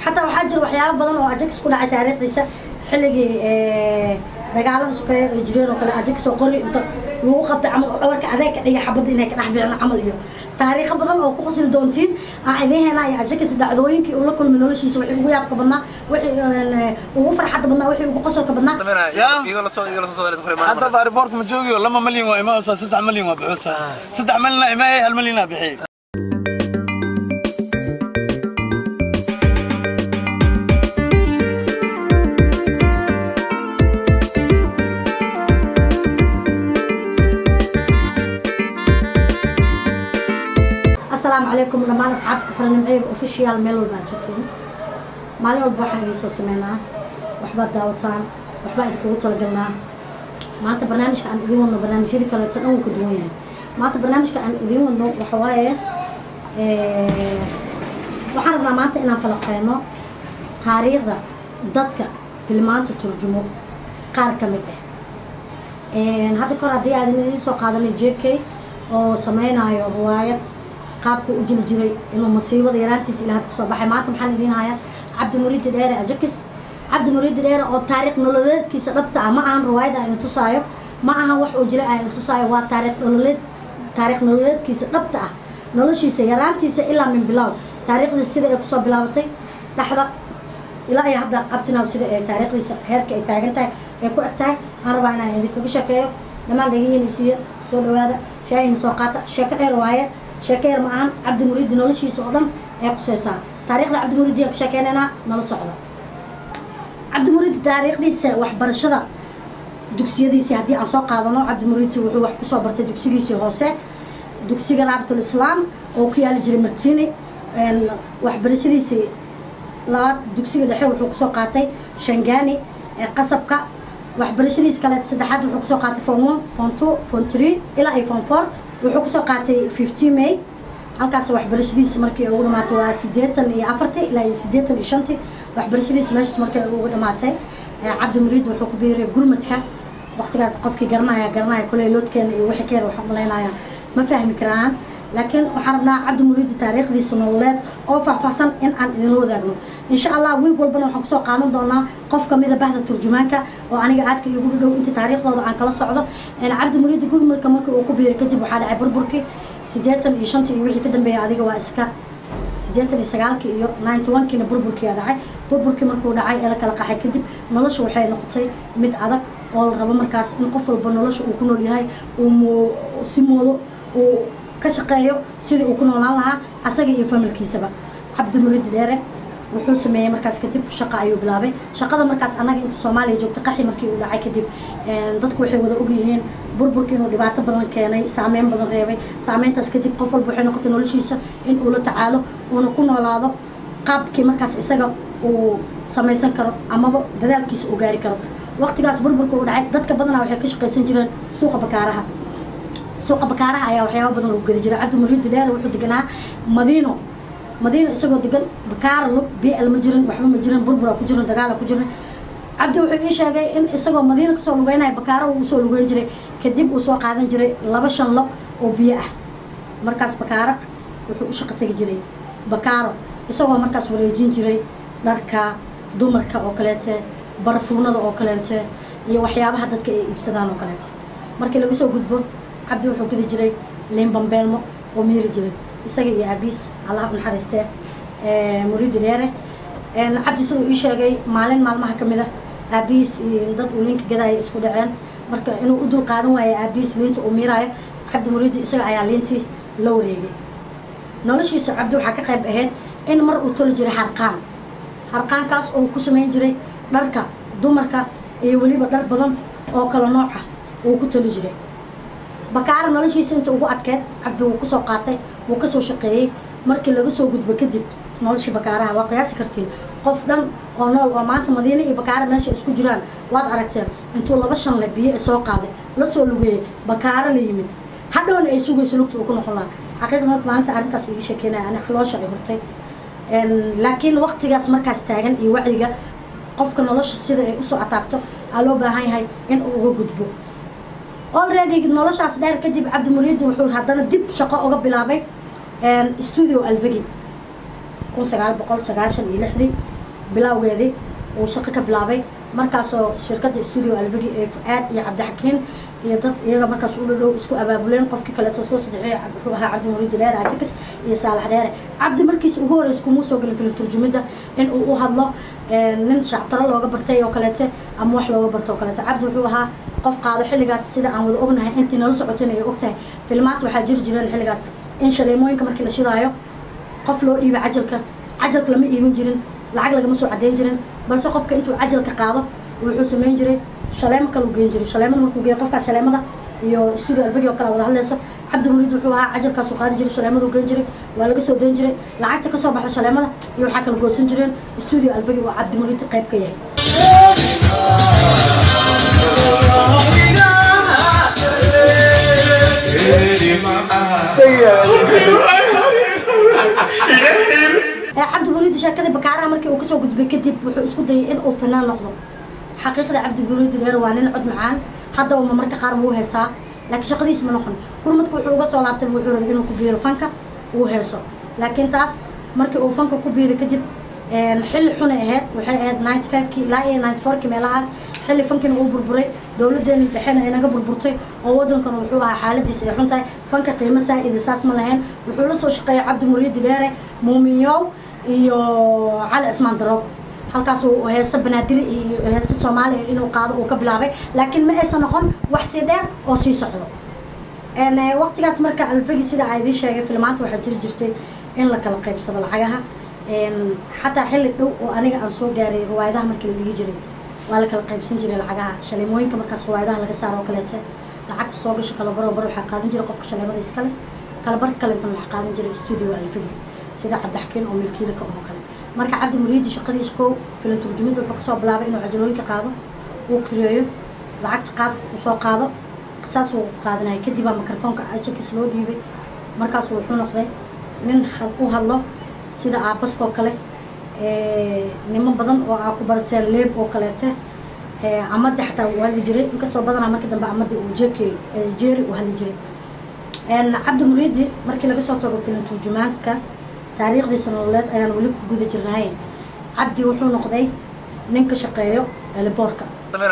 xataa waxaa jira waxyaabo badan oo ajakis ku dhacay taariikhdiisa xilligii dagaalada sokeeye ay jireen oo kale ajakis oo qori inta lagu qabtay camal oo dhabarka adeeg ka dhiga xabadda inay ka dhex bixin camal iyo taariikho badan oo ku qasli doontiin aan idiin heenaa iyo ajakis dhacdooyinkii uu la kulmay noloshiisa wixii ugu yaabka badnaa wixii ugu farxadda badnaa wixii ugu qosolka badnaa hadda airport ma joogiyo lama malyan waa imaanaysaa saddex malyan waa bixinaysaa saddex malyan imaayay hal malyan aa bixiyay asalaamu calaykum dhammaan asxaabta ku xiran nimceyga official meel walba aad joogteen maalin walba waxaan idiin soo sameynaa waxbaad daawataan waxbaa idinkugu talagalnaa maanta barnaamijka aan idiin wadno barnaamijyadii kaleeto dhan wuu ka duwan yahay maanta barnaamijka aan idiin wadno waxa waaye waxaan rabnaa maanta inaan falaqeyno taariikhda dadka filmaanta turjumo qaar ka mid ah hadda kahor haddii aadan idiin soo qaadanay j k oo sameynayo riwaayad qaabku u jili jiray inuu masiibada yaraantiisa ilaa hadda kusoo baxay maanta maxaan idiin hayaa cabdi muriidi dheere ajakis cabdi muriidi dheere oo taariikh nololeedkiisa dhabta ah ma ahan riwaayad aan idin tusaayo ma ahan wax uu jilay aan idin tusaayo waa taariikh nololeed taariikh nololeedkiisa dhabta ah noloshiisa yaraantiisa ilaa min bilow taariikhdiisa sida ay kusoo bilaabatay dhexda ilaa iyo hadda abtinow sida ay taariikhdiisa heerka ay taagan tahay ay ku eg tahay aan rabaa inaan idinkaga sheekeeyo dhammaan dhegihiinisiiyo soo dhawaada shaahina soo qaata sheeko dheer waaye sheeko yar ma ahan cabdi muriidi noloshiisa oo dhan ay quseysaa taariikhda cabdi muriidi aan ka sheekeynaynaa nala socda cabdi muriidi taariikhdiisa waxbarashada dugsiyadiisii haddii aan soo qaadano cabdi muriidi wuxuu wax kusoo bartay dugsigiisii hoose dugsiga raabatul islaam oo ku yaali jiray martini waxbarashadiisii labaad dugsiga dhexe wuxuu kusoo qaatay shangani qasabka waxbarashadiis kale saddexaad wuxuu kusoo qaatay form one form two form three ilaa iyo form four wuxuu kusoo qaatay fifty may halkaas waxbarashadiisa markii ugu dhamaatay waa siddeetan iyo afartii ilaa iyo siddeetan iyo shantii waxbarashadiisa meeshaas markii ugu dhamaatay cabdi muriid wuxuu ku biiray gurmadka waqtigaas qofkii garanaya garanaya kuley loodkeena iyo wixii keena waxaan malaynaya ma fahmi karaan laakiin waxaan rabnaa cabdi muriidi taariikhdiisa nololeed oo faahfaahsan in aan idinla wadaagno insha allah wiig walbana waxaan kusoo qaadan doonaa qof kamida bahda turjumaanka oo aniga aadka igu dhow inta taariikhdooda aan kala socdo cabdi muriidi gurmadka markii uu ku biiray kadib waxaa dhacay burburkii siddeetan iyo shantii iyo wixii ka dambeeyay adiga waa iska siddeetan iyo sagaalkii iyo ninety one kiina burburkiia dhacay burburkii markuu dhacay ee la kala qaxay kadib nolosha waxay noqotay mid adag oo la rabo markaas in qof walba nolosha uu ku nool yahay uu si moodo uu ka shaqeeyo sidii uu ku noolaan lahaa asaga iyo familkiisaba cabdi muriidi dheere wuxuu sameeyey markaas kadib shaqa ayuu bilaabay shaqada markaas annaga inta soomaaliya joogta qaxi markii uu dhacay kadib dadku waxay wada ogyihiin burburkii inuu dhibaato badan keenay saameyn badan reebay saameyntaas kadib qof walba waxay noqotay noloshiisa in uu la tacaalo uuna ku noolaado qaabkii markaas isaga uu samaysan karo amaba dadaalkiisa uu gaari karo waqtigaas burburka uu dhacay dadka badanaa waxay ka shaqaysan jireen suuqa bakaaraha suuqa bakaaraha ayaa waxyaaba badan lagu geli jiray cabdi muriidi dheere wuxuu deganaa madiino madiino isagoo degan bakaara lug b l ma jirin waxba ma jirin burbura ku jirin dagaala ku jirin cabdi wuxuu ii sheegay in isagoo madiino kasoo lugeynaya bakaaro uu usoo lugeyn jiray kadib uu soo qaadan jiray laba shan log oo biyo ah markaas bakaaro wuxuu u shaqo tegi jiray bakaaro isagoo markaas wareejin jiray dharka dumarka oo kaleete barafuunada oo kaleete iyo waxyaabaha dadka ay iibsadaan oo kaleete markii laga soo gudbo cabdi wuxuu gedi jiray liin bambeelmo oo miiri jiray isaga iyo aabiis allah u naxariistee muriidi dheere cabdi siduu ii sheegay maalin maalmaha ka mid ah aabihiis dad uu liinka gadaya isku dhaceen marka inuu u dul qaadan waayo aabihiis liinta uu miiraayo cabdi muriidi isaga ayaa liintii la wareegay noloshiisa cabdi waxaa ka qayb ahayd in mar uu toli jiray harqaan harqaankaas oo ku samayn jiray dharka dumarka iyo weliba dhar badan oo kala nooc ah uu ku toli jiray bakaara noloshiisa inta ugu adkeed cabdi wuu kusoo qaatay wuu kasoo shaqeeyey markii laga soo gudbo kadib noloshii bakaaraha waa qiyaasi kartiin qof dhan oo nool oo maanta madiine iyo bakaara meesha isku jiraan waad aragteen intuu laba shan le biyo soo qaaday la soo lugeeyey bakaaro la yimid hadhowna ay sugayso lugta uu ku noqon lahaa xaqiiqa marka maalinta arrintaas iga sheekeynaya ani xaloosha ay hurtay laakiin waqtigaas markaas taagan iyo wacyiga qofka nolosha sida ay usoo ataabto aa loo baahan yahay in uu uga gudbo already noloshaas dheer kadib cabdi muriidi wuxuu haddana dib shaqo uga bilaabay studio alvegi kun sagaal boqol sagaashan iyo lixdii bilaawgeedii uu shaqo ka bilaabay markaasoo shirkadda studio alvigi ee fuaad iyo cabdixakiin iyo dad iyaga markaas u dhadhow isku abaabuleen qofkii kaleeto soo saddexeey wuxuu ahaa cabdi muriidi dheere ajakis iyo saalax dheere cabdi markiisa ugu horeysa kumuu soo gelin filim turjumidda in uu u hadlo nin shactaro looga bartay oo kaleete ama wax looga barto oo kaleete cabdi wuxuu ahaa qof qaado xilligaas sida aan wada ognahay intii nala socoteen ay ogtahay filmaanta waxaa jiri jireen xilligaas in shaleemooyinka markii la shidaayo qof loo dhiibay cajalka cajalka lama iibin jirin lacag lagama soo cadeyn jirin balse qofka intuu cajalka qaado wuxuu samayn jiray shaleemo kale u geen jiray shaleemada markuu geeyo qofkaas shaleemada iyo studio alfagi oo kale wada hadlayso cabdi muriid wuxuu ahaa cajalkaasuu qaadi jiray shaleemada u geen jiray waa laga soo dayn jiray lacagta kasoo baxda shaleemada iyo waxaa kala goosan jireen studio alfagi oo cabdi muriid qayb ka yahay cabdi muriid sheekadii bakaaraha markii uu kasoo gudbay kadib wuxuu isku dayay in uu fanaan noqdo xaqiiqda cabdi muriid dheer waa nin cod macaan haddaba ma marka qaar wuu heesaa laakiin shaqadiis ma noqon gurmadka wuxuu uga soo laabtay wuxuu rabay inuu ku biiro fanka uu heeso laakiin taas markii uu fanka ku biiray kadib xilli xunay ahayd waxay ahayd ninety fivekii ilaa iyo ninety fourkii meelahaas xilli fankina uu burburay dowladeena dhexena ay naga burburtay oo waddankana wuxuu ahaa xaaladiisa ay xun tahay fanka qiimo saa-ida saas ma lahayn wuxuu la soo shaqeeyay cabdi muriidi dheere muuminyow iyo cali cismaan daroog halkaas uu heese banaadiri iyo heese soomaaliya inuu qaado uu ka bilaabay laakiin ma aysan noqon wax sii dheer oo sii socdo waqtigaas marka alfagi sida aa idiin sheegay filmaanta waxaa jiri jirtay in la kala qaybsado lacagaha xataa xilli dhow oo aniga aan soo gaaray riwaayadaha markii la dhigi jiray waa la kala qaybsan jiray lacagaha shaleemooyinka markaas riwaayadaha laga saaro oo kaleete lacagta soo gasha kalabaro bar waxaa qaadan jiray qofka shaleemada iskale kalabar kalentana waxaa qaadan jiray studio alfagi sida cabdixakiin oo milkiilaka oo kale marka cabdi muriidi shaqadiisa kow filan turjumidda wuxuu kasoo bilaabay inuu cajalooyinka qaado uu kireeyo lacagta qaad uu soo qaado saas uu qaadanaya kadib baa mikrofoonka ajalkiisa loo dhiibay markaasu wuxuu noqday nin u hadlo sida aabaskoo kale niman badan oo aa ku barateen leeb oo kaleete amadi xataa uu hadli jiray inkastoo badanaa markii dambe amadi uu jeeke jeeri uu hadli jiray cabdi muriidi markii laga soo tago filan turjumaanka taariikhdiisa nololeed ayaan weli ku guda jirnahay cabdi wuxuu noqday nin ka shaqeeyo eliboorka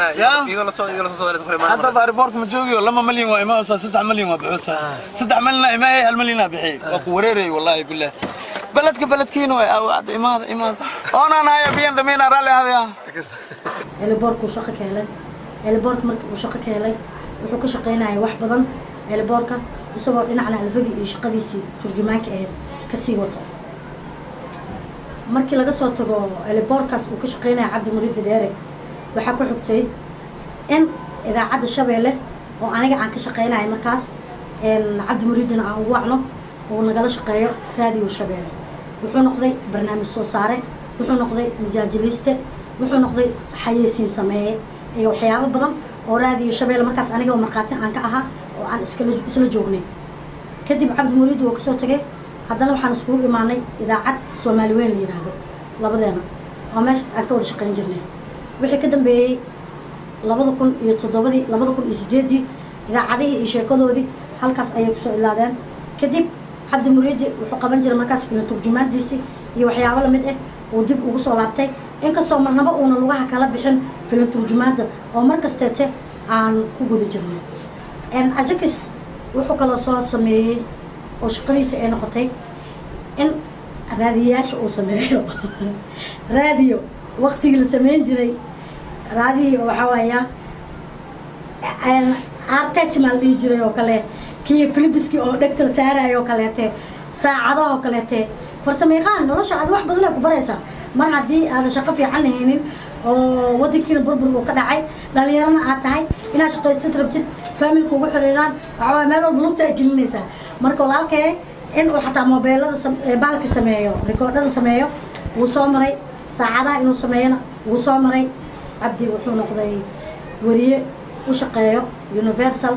hadda baariboorka ma joogiyo lama malyan waa imaausaa saddex malyan waa bixuusaa saddex malina imaayay hal malyanaa bixiyey waa ku wareerayay wallaahi bilah beledka beledkiina way aawacda imaada imaada oonaan haya biyan damiina raalli ahadaya eliboorkuu shaqo ka helay eliboorka markii uu shaqo ka helay wuxuu ka shaqaynayay wax badan eliboorka isagoo dhinacna alfagi iyo shaqadiisii turjumaanka ahayd kasii wato markii laga soo tago eliboorkaas uu ka shaqaynaya cabdi muriidi dheere waxaa ku xigtay in idaacadda shabeelle oo aniga aan ka shaqaynayo markaas cabdi muriidina aan ugu wacno uu nagala shaqeeyo raadiyo shabeelle wuxuu noqday barnaamij soo saare wuxuu noqday majaajiliiste wuxuu noqday xayeysiin sameeye iyo waxyaabo badan oo raadiyo shabeelle markaas aniga markhaati aan ka ahaa oo aan iskala isla joognay kadib cabdi muriidi waa kasoo tagay haddana waxaan iskugu imaanay idaacad soomaali weyn la yidhaahdo labadeena oo meeshaas aan ka wada shaqayn jirnay wixii ka dambeeyey labada kun iyo toddobadii labada kun iyo sideeddii idaacadihii iyo sheekadoodii halkaas ayay kusoo ilaadeen kadib cabdi muriidi wuxuu qaban jiray markaas filan turjumaadiisii iyo waxyaabo lamid ah uu dib ugu soo laabtay inkastoo marnaba uuna lugaha kala bixin filan turjumaadda oo mar kasteete aan ku guda jirnay ajakis wuxuu kaloo soo sameeyey oo shaqadiisa ay noqotay in raadiyayaasha uu sameeyo raadiyo waktigii la sameyn jiray raadihii waxaa waaya artech maa la dhihi jiray oo kale kii philipiski oo dhegtal saarayo oo kaleete saacadaha oo kaleete farsamayaqaan nolosha aad wax badan ay ku baraysaa mar haddii aadan shaqo fiican lahaynin oo wadankiina burbur uu ka dhacay dhalinyarana aad tahay inaad shaqaystid rabtid faamilka ugu xiriiraan waxaa waaya meel walba lugta ay gelinaysaa marka walaalkee in uu xataa mobeelada baalka sameeyo rikoodhada sameeyo wuu soo maray saacadaha inuu sameeyona wuu soo maray cabdi wuxuu noqday weriye u shaqeeyo universal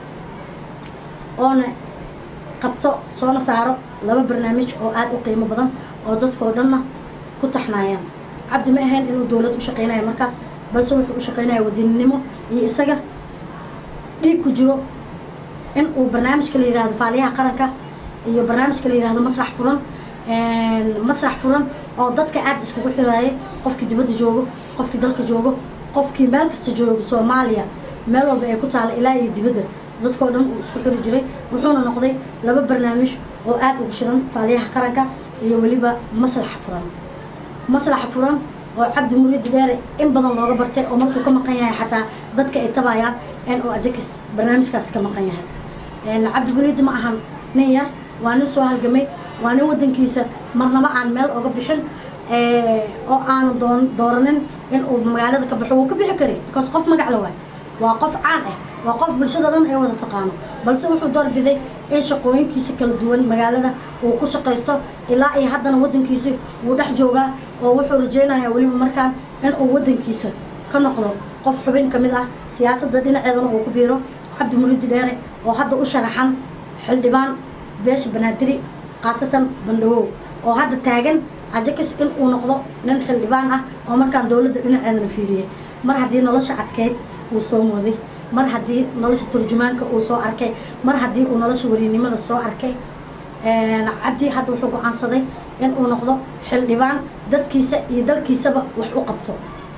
oona qabto soona saaro laba barnaamij oo aada u qiimo badan oo dadkao dhanna ku taxnaayaan cabdi ma ahayn inuu dowlad u shaqaynayo markaas balse wuxuu u shaqaynaya wadaninimo iyo isaga dhiig ku jiro in uu barnaamijka la yihahdo faaliyaha qaranka iyo barnaamijka la yihahdo masrax furan masrax furan oo dadka aad iskugu xiraayay qofkii dibadda joogo qofkii dalka joogo qofkii meel kasta joogo soomaaliya meel walba ay ku taala ilaa iyo dibadda dadkao dhan uu isku xiri jiray wuxuuna noqday laba barnaamij oo aad ugu shidan faaliyaha qaranka iyo weliba maslaxa furan maslaxa furan oo cabdi muriidi dheere in badan looga bartay oo markuu ka maqan yahay xataa dadka ay tabayaan in uu ajakis barnaamijkaas ka maqan yahay cabdi muriidi ma ahan nin yar waa nin soo halgamay waa nin wadankiisa marnaba aan meel oga bixin oo aanu doon dooranin in uu magaalada ka baxo wuu ka bixi karay because qof magac la waay waa qof caan ah waa qof bulshada dhan ay wada taqaano balse wuxuu doorbiday in shaqooyinkiisa kala duwan magaalada uu ku shaqaysto ilaa iyo haddana wadankiisa wuu dhex joogaa oo wuxuu rajaynayaa weliba markaan in uu wadankiisa ka noqdo qof xubin ka mid ah siyaasadda dhinaceedana uu ku biiro cabdi muriidi dheere oo hadda u sharaxan xildhibaan beesha banaadiri khaasatan bandhawow oo hadda taagan ajakis in uu noqdo nin xildhibaan ah oo markaan dowladda dhinaceedana fiiriyay mar haddii nolosha adkeyd uu soo mooday mar haddii nolosha turjumaanka uu soo arkay mar haddii uu nolosha weriynimada soo arkay cabdi hadda wuxuu go-aansaday in uu noqdo xildhibaan dadkiisa iyo dalkiisaba wax u qabto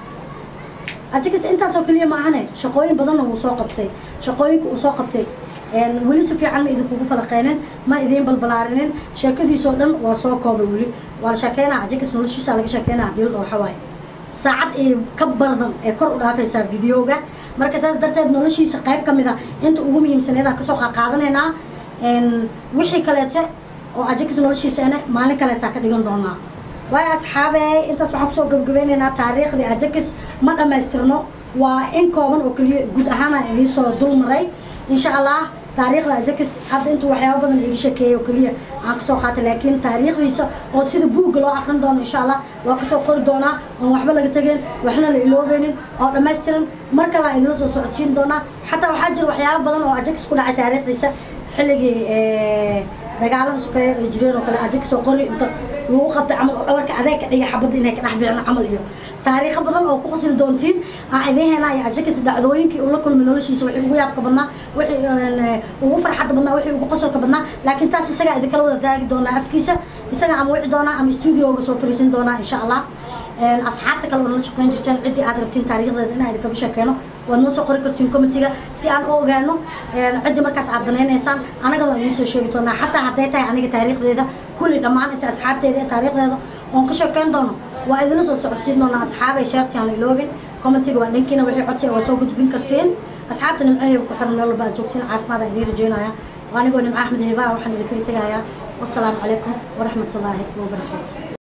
ajakis intaasoo keliya ma ahane shaqooyin badanna wuu soo qabtay shaqooyinka uu soo qabtay weli si fiican ma idinkugu falaqeynin ma idiin balbalaarinin sheekadiisoo dhan waa soo koobay weli waa la sheekeynaa ajakis noloshiisa laga sheekeynaa hadii la dhaho waxawaaye saacad iyo ka bardan ee kor u dhaafaysaa videoga marka saas darteed noloshiisa qayb ka mid a inta ugu muhiimsaneedaan kasoo qaaqaadanaynaa wixii kaleete oo ajakis noloshiisana maalin kaleetaa ka dhigan doonaa waayo asxaabey intaas waxaan kusoo gabagabeynaynaa taariikhdii ajakis ma dhammaystirno waa in kooban oo keliya guud ahaana idiin soo dul maray insha allah taariikhda ajakis hadda intuu waxyaaba badan iga sheekeeyay oo keliya aan kasoo qaatay laakiin taariikhdiisa oo sida buugga loo akrin doono insha allah waa kasoo qori doonaa oon waxba laga tegeen waxna la iloobeynin oo dhammaystiran mar kale aan idinla soo socodsiin doonaa xataa waxaa jira waxyaaba badan oo ajakis ku dhacay taariikhdiisa xilligii dagaalada sokeeye ay jireen oo kale ajakis oo qori inta lagu qabtay camal oo dhabarka adeeg ka dhigay xabadda inay ka dhex bixin camal iyo taariikho badan oo ku qasri doontiin aan idiin heenaa iyo ajakis dacdooyinkii uu la kulmay noloshiisa wixii ugu yaabka badnaa wixii ugu farxadda badnaa wixii ugu qosolka badnaa laakiin taas isagaa idinkala wada taagi doonaa afkiisa isaga ama wici doonaa ama stuudioga soo fariisin doonaa insha allah asxaabta kale oo nala shaqeyn jirteen ciddii aad rabtiin taariikhdeeda inaa idinkaga sheekeeno waad noo soo qori kartiin comitiga si aan u ogaano ciddii markaas aad danaynaysaan anagana waa idiin soo sheegi doonaa xataa hadday tahay aniga taariikhdeeda kulli dhammaan inta asxaabteeda ee taariikhdeeda oon ka sheekeyn doono waa idinla soo socodsiin doonaa asxaabay sheertii aan la iloobin comitiga waa dhankiina wixii codsi waa soo gudbin kartiin asxaabta nimcaheeba ku xiran meel walba aad joogtiin caafimaad idiin rajeynaya anigoo nimco axmed heebaa waxaan idinkaga tegayaa wasalaamu calaykum waraxmatullaahi wabarakaatu